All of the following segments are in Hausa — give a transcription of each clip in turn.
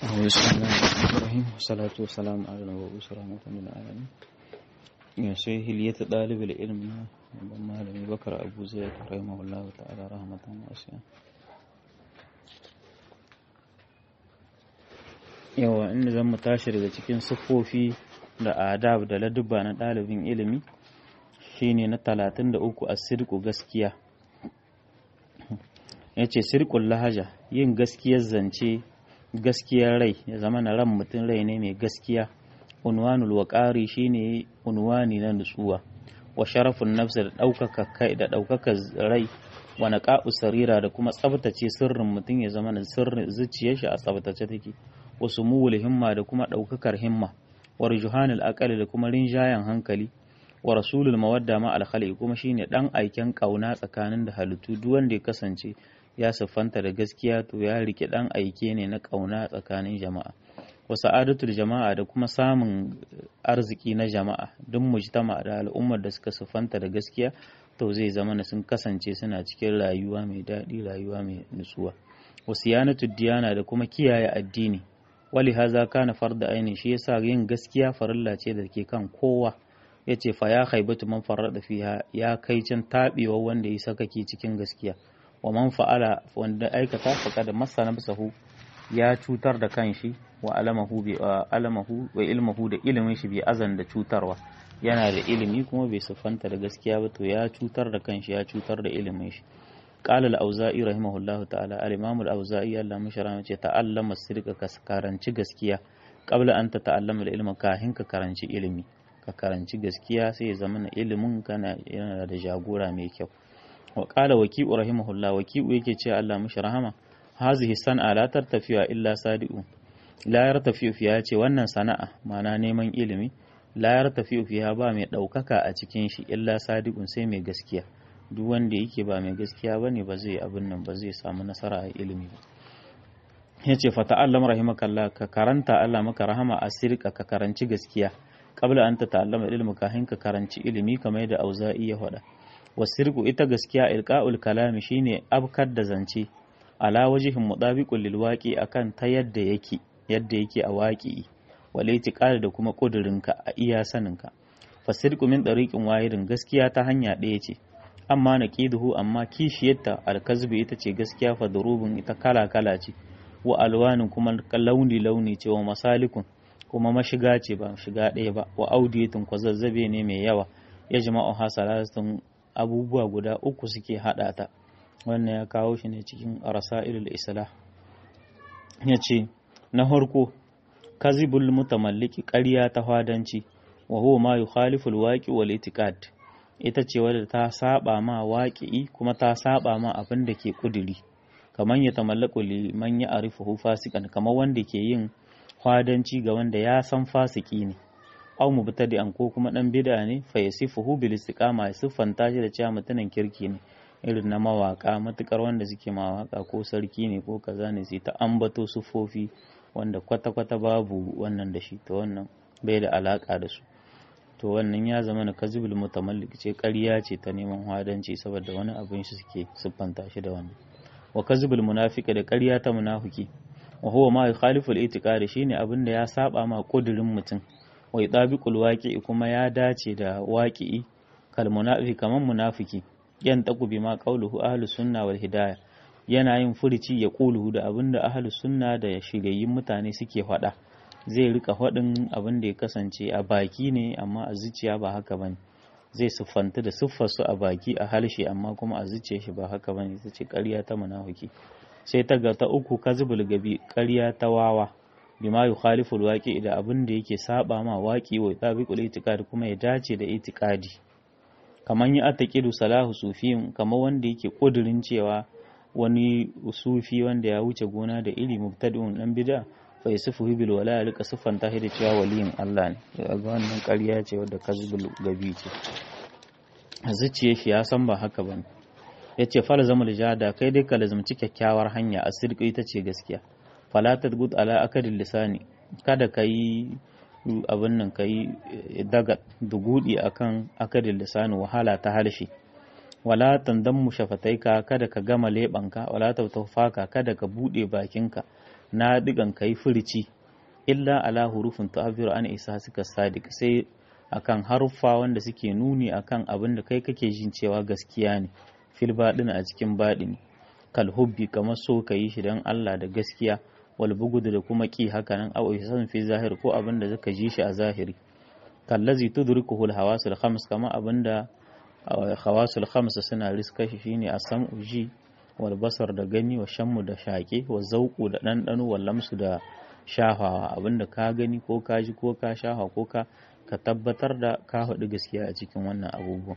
بسم الله الرحمن الرحيم والصلاة والسلام على المبعوث رحمة للعالمين يا شيخ هلية طالب العلم malami bakar abu zai rahimahullahu ta'ala rahmatan wasiya yawa inda zan mu tashi daga cikin siffofi da adab da ladubba na ɗalibin ilimi shine na talatin da uku a sirku gaskiya ya ce sirkun lahaja yin gaskiyar zance gaskiyar rai ya zama na ran mutum rai ne mai gaskiya unwanul waƙari shine unwani na nutsuwa wa sharafin nafsa da ɗaukaka kai da ɗaukaka rai wa naqa'u sarira da kuma tsabtace sirrin mutum ya zama sirrin zuciyar shi a tsabtace take wa sumuwul himma da kuma ɗaukakar himma wa rujuhanil aqali da kuma rinjayen hankali wa rasulul mawadda ma alkhali kuma shine dan aiken kauna tsakanin da halittu duk wanda ya kasance ya siffanta da gaskiya to ya rike dan aike ne na kauna tsakanin jama'a wa sa'adatul jama'a da kuma samun arziki na jama'a duk mujtama da al'ummar da suka siffanta da gaskiya to zai zama na sun kasance suna cikin rayuwa mai daɗi rayuwa mai nutsuwa wa siyanatud diyana da kuma kiyaye addini wali haza kana farda aini shi yasa yin gaskiya farilla ce da ke kan kowa yace fa ya khaibatu man farrada fiha ya kai can tabewa wanda ya sakake cikin gaskiya wa man fa'ala wanda aikata faqad masana bisahu ya cutar da kanshi wa alamahu bi alamahu wa ilmuhu da ilimin shi bi azan da cutarwa yana da ilimi kuma bai siffanta da gaskiya ba to ya cutar da kanshi ya cutar da ilimin shi qala al-auza'i rahimahullah ta'ala al-imam al-auza'i Allah mashara ce ta'allama sirka ka karanci gaskiya qabla an ta ta'allama al-ilma kahin ka karanci ilimi ka karanci gaskiya sai ya zama ilimin kana yana da jagora mai kyau wa qala waqi'u rahimahullah waqi'u yake ce Allah mishi rahama hazihi san'a la tartafiya illa sadi'u la yartafi'u fiha ce wannan sana'a mana neman ilimi la yartafi'u fiha ba mai daukaka a cikin shi illa sadiqun sai mai gaskiya duk wanda yake ba mai gaskiya bane ba zai abin nan ba zai samu nasara a ilimi ba yace fa ta'allam rahimakallah ka karanta Allah maka rahama asirka ka karanci gaskiya qabla an ta ta'allama ilmi kahin ka karanci ilimi kamar yadda auza'i ya faɗa wasirku ita gaskiya ilqa'ul kalami shine abkar da zance ala wajihin mudabiqul lil waqi akan ta yadda yake yadda yake a waqi wal itiqad da kuma kudurinka a iya saninka fasirku min dariqin wahidin gaskiya ta hanya ɗaya ce amma naqiduhu amma kishiyarta alkazbi ita ce gaskiya fa durubun ita kala kala ce wa alwanin kuma launi launi ce wa masalikun kuma mashiga ce ba shiga ɗaya ba wa audiyatun kwazazzabe ne mai yawa ya jama'u hasalatun abubuwa guda uku suke haɗa ta wannan ya kawo shi ne cikin rasailul islah ya ce na harko kazibul mutamalliki ƙarya ta fadanci wa huwa ma yukhalifu alwaqi wal itiqad ita ce wadda ta saba ma waƙi kuma ta saba ma abin da ke kuduri kamar ya tamallaku liman ya arifuhu fasikan kamar wanda ke yin fadanci ga wanda ya san fasiki ne aw mubtadi'an ko kuma dan bid'a ne fa yasifuhu bil istiqama ya siffanta shi da cewa mutumin kirki ne irin na mawaka matukar wanda suke mawaka ko sarki ne ko kaza ne sai ta ambato sufofi wanda kwata-kwata babu wannan da shi to wannan bai da alaka da su to wannan ya zama na kazibul mutamallik ce ƙarya ce ta neman hadanci saboda wani abin shi suke siffanta shi da wannan wa kazibul munafika da ƙarya ta munafiki wa huwa ma yukhalifu al-i'tiqad shine abin da ya saba ma kudirin mutum wa yutabiqul waqi'i kuma ya dace da waqi'i kal munafiq kaman munafiki yan taku bima qauluhu ahlus sunna wal hidayah yana yin furici ya quluhu da abin da ahlus sunna da shigayyin mutane suke faɗa zai rika faɗin abin da ya kasance a baki ne amma a zuciya ba haka bane zai siffanta da siffarsu a baki a halshe amma kuma a zuciya shi ba haka bane ita ce ƙarya ta munafiki sai ta ga ta uku kazibul gabi ƙarya ta wawa bima yukhalifu alwaqi da abin da yake saba ma waqi wa tabiqul itiqad kuma ya dace da itiqadi kaman ya ataqidu salahu sufiyin kamar wanda yake kudirin cewa wani sufi wanda ya wuce gona da iri mubtadi'un dan bid'a fa yasifu bil wala ya rika siffanta shi da cewa waliyin Allah ne ga wannan ƙarya ce wadda kazibul gabi ce zuciye shi ya san ba haka bane yace fala zama jada kai dai ka lazumci kyakkyawar hanya a sirki ita ce gaskiya fala tadgud ala akadil lisani kada kai abin nan kai daga dugudi akan akadil lisani wahala ta halshi wala tandammu shafataika kada ka gama lebanka wala tautafaka kada ka bude bakinka na digan kai furici illa ala hurufin tu'abbiru an isa suka sadiq sai akan haruffa wanda suke nuni akan abin da kai kake jin cewa gaskiya ne fil baɗin a cikin baɗini kal hubbi kamar so ka yi shi don Allah da gaskiya wal bugudu da kuma ki haka nan au ihsan fi zahir ko abin da zaka ji shi a zahiri kallazi tudrikuhu al hawasul khams kamar abin da hawasul khams suna riska shi shine as-sam'u ji wal basar da gani wa shammu da shaƙe wa zauƙu da ɗanɗano wa lamsu da shafawa abinda ka gani ko ka ji ko ka shafa ko ka ka tabbatar da ka faɗi gaskiya a cikin wannan abubuwan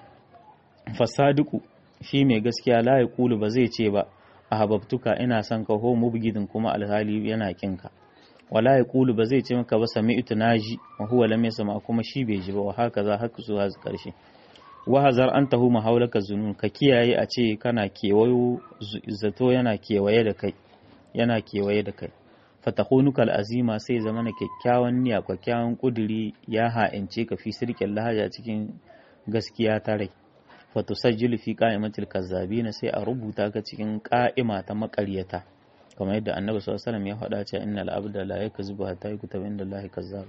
fasadiku shi mai gaskiya la ya kulu ba zai ce ba a hababtuka ina son ka ho mubgidin kuma alhali yana kinka wala ya kulu ba zai ce maka ba sami'tu naji wa huwa lam yasma kuma shi bai ji ba wa haka za haka zuwa karshe wahazar an tahu mahaulaka zunun ka kiyaye a ce kana kewayo zato yana kewaye da kai yana kewaye da kai fatahunuka azima sai zama na kyakkyawan niyya kyakkyawan kuduri ya ha'ince ka fi sirkin lahaja cikin gaskiya ta rai fatusajjilu fi qa'imatil kazzabina sai a rubuta ka cikin qa'ima ta makaryata kamar yadda annabi sallallahu alaihi wasallam ya faɗa cewa innal abda la yakzubu hatta yukutaba inda allahi kazzaba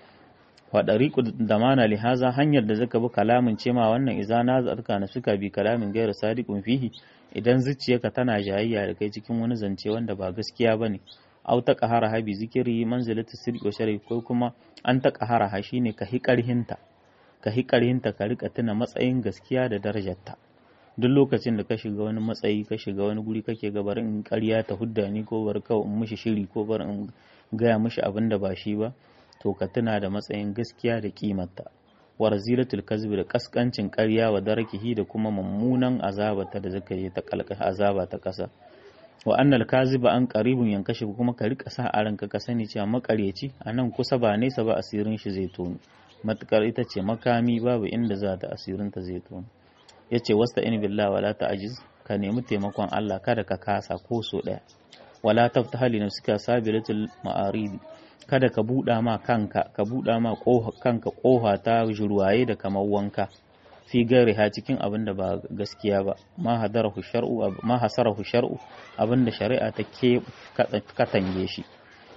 wa dariqu damana li haza hanyar da zaka bi kalamin ce ma wannan idza nazarka na suka bi kalamin gairu sadiqun fihi idan zuciyarka tana jayayya da kai cikin wani zance wanda ba gaskiya bane aw ta qahara ha bi zikri manzilatu sirri wa sharri ko kuma an ta qahara ha shine ka hi karhinta ka hi karhinta ka rika tuna matsayin gaskiya da darajarta duk lokacin da ka shiga wani matsayi ka shiga wani guri kake ga bari in ƙarya ta hudda ni ko bari kawai in mishi shiri ko bari in gaya mishi abin da ba shi ba to ka tuna da matsayin gaskiya da kimarta wa razilatul kazbi da kaskancin ƙarya wa darakihi da kuma mummunan azabata da zaka je ta kalka azaba ta kasa wa annal kaziba an qaribun yankashi kuma ka rika sa a ranka ka sani cewa makaryaci anan kusa ba nesa ba asirin shi zai tono matukar ita ce makami babu inda za ta asirin ta zai tono yace wasta in billahi wala ta'jiz ka nemi taimakon Allah kada ka kasa ko so daya wala taftaha li nafsika sabilatul ma'aridi kada ka buɗa ma kanka ka buɗa ma kanka ƙofa ta jurwaye da kamar wanka fi ha cikin abin da ba gaskiya ba ma hadarahu shar'u ma hasarahu shar'u abin da shari'a ta ke katange shi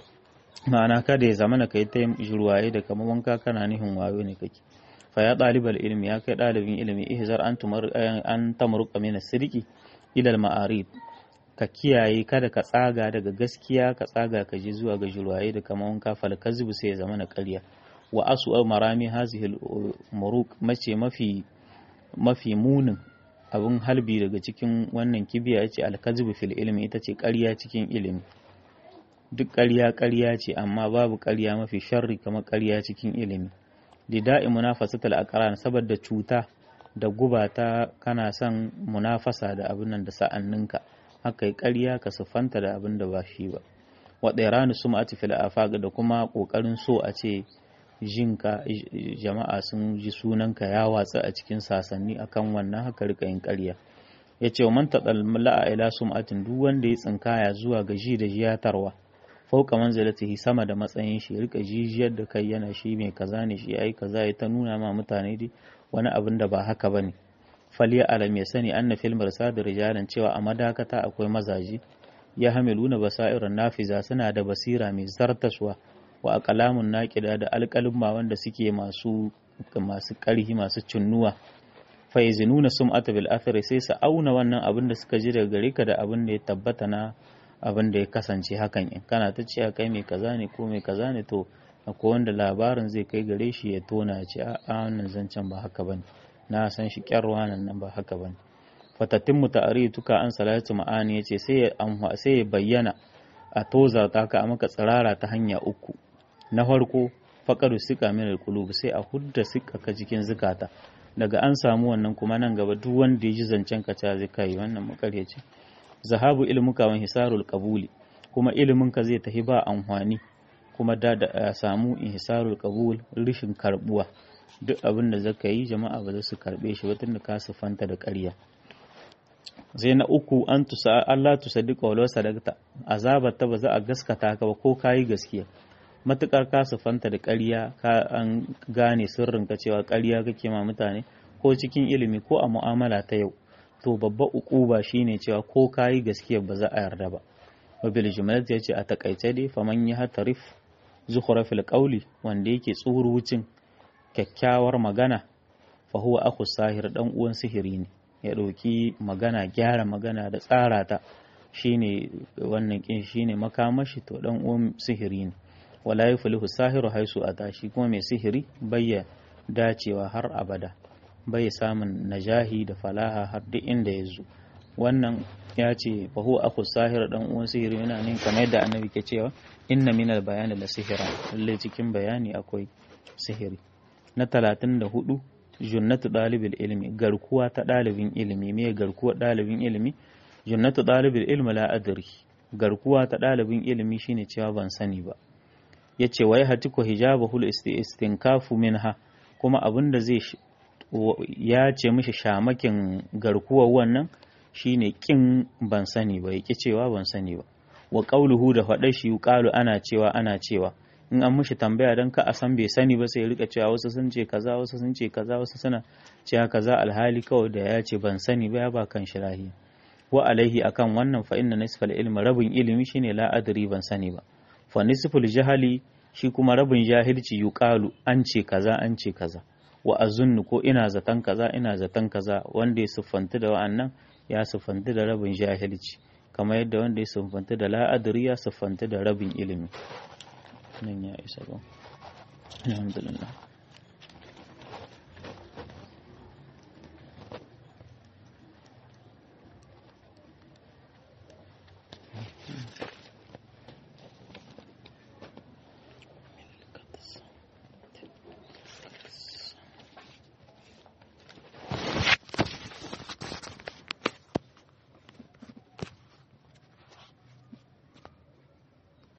ma'ana kada ya zamana kai ta jurwaye da kamar wanka kana nihin wayo ne kake fa ya ɗalibal ilmi ya kai ɗalibin ilimi ihzar an tumar an tamruqa min as-sidqi ila al-ma'arid ka kiyaye kada ka tsaga daga gaskiya ka tsaga ka je zuwa ga julwaye da kamar wanka fal kazibu sai ya zama na ƙarya wa asu marami hazihil muruk mace mafi mafi munin abin halbi daga cikin wannan kibiya yace alkazibu fil ilmi ita ce ƙarya cikin ilimi duk ƙarya ƙarya ce amma babu ƙarya mafi sharri kamar ƙarya cikin ilimi dida'i munafasatul aqran saboda cuta da guba ta kana son munafasa da abin nan da sa'anninka aka yi ƙarya ka siffanta da abin da ba shi ba wa ɗairani su ma'ati fil afaq da kuma ƙoƙarin so a ce jinka jama'a sun ji sunanka ya watsa a cikin sasanni akan wannan haka rika yin ƙarya ya ce wa man taɗalla ila sum'atin duk wanda ya tsinkaya zuwa ga ji da jiyatarwa fauka manzilatihi sama da matsayin shi rika jijiyar da kai yana shi mai kaza ne shi ai kaza ya ta nuna ma mutane dai wani abin da ba haka bane faliya alam ya sani anna fil marsad rijalan cewa a madakata akwai mazaji ya hamiluna basairan nafiza suna da basira mai zartaswa wa aqlamun naqida da alqalumma wanda suke masu masu karhi masu cinnuwa fa yazinuna sum'ata bil athari sai su auna wannan abin da suka ji daga gare ka da abin da ya tabbata na abin da ya kasance hakan in kana ta cewa kai mai kaza ne ko mai kaza ne to akwai wanda labarin zai kai gare shi ya tona ya ce a wannan zancen ba haka bane na san shi kyarwa nan nan ba haka bane fatatin tuka an salatu ma'ani yace sai ya sai ya bayyana a toza ta ka maka tsirara ta hanya uku na farko faqaru sika min alqulub sai a hudda sika ka cikin zukata daga an samu wannan kuma nan gaba duk wanda ya ji zancen ka ta zai kai wannan makaryaci zahabu ilmuka wa hisarul qabuli kuma ilimin ka zai tafi ba amfani kuma da da samu ihsarul qabul rishin karbuwa duk abin da zaka yi jama'a ba za su karbe shi ba tunda ka sufanta da ƙarya sai na uku an tusa Allah tusaddiqa walau sadaqta azabar ta ba za a gaskata ka ba ko kayi gaskiya matukar ka sufanta da ƙarya ka an gane sirrin ka cewa ƙarya kake ma mutane ko cikin ilimi ko a mu'amala ta yau to babba ukuba shine cewa ko kayi gaskiya ba za a yarda ba wa bil jumlati yace a takaice dai faman ya hatarif zukhrafil qawli wanda yake tsurucin kyakkyawar magana fa huwa akhu sahir dan uwan sihiri ne ya ɗauki magana gyara magana da tsara ta shine wannan kin shine makamashi to dan uwan sihiri ne wala yuflihu sahiru haisu ata shi kuma mai sihiri bayya dacewa har abada bai samun najahi da falaha har duk inda ya zo wannan ya ce fa huwa akhu sahir dan uwan sihiri yana nan kamar yadda annabi ke cewa inna minal bayani la sihira lalle cikin bayani akwai sihiri na 34 junnatu ɗalibin ilimi garkuwa ta ɗalibin ilimi me garkuwa ɗalibin ilimi junnatu ɗalibin ilimi la adri garkuwa ta ɗalibin ilimi shine cewa ban sani ba yace wai hatiku hijabahul istinkafu minha kuma abinda zai ya ce mishi shamakin garkuwar wannan shine kin ban sani ba yake cewa ban sani ba wa qauluhu da faɗar shi yuqalu ana cewa ana cewa in an mishi tambaya don ka a san bai sani ba sai rika cewa wasu sun ce kaza wasu sun ce kaza wasu suna cewa kaza alhali kawai da ya ce ban sani ba ya ba kan shi lahiya wa alaihi akan wannan fa inna nisfal ilmi rabin ilimi shine la adri ban sani ba fa nisful jahali shi kuma rabin jahilci yuqalu an ce kaza an ce kaza wa azunnu ko ina zaton kaza ina zaton kaza wanda ya siffanti da wa'annan ya siffanti da rabin jahilci kamar yadda wanda ya siffanti da la adri ya siffanti da rabin ilimi nan ya isa ba alhamdulillah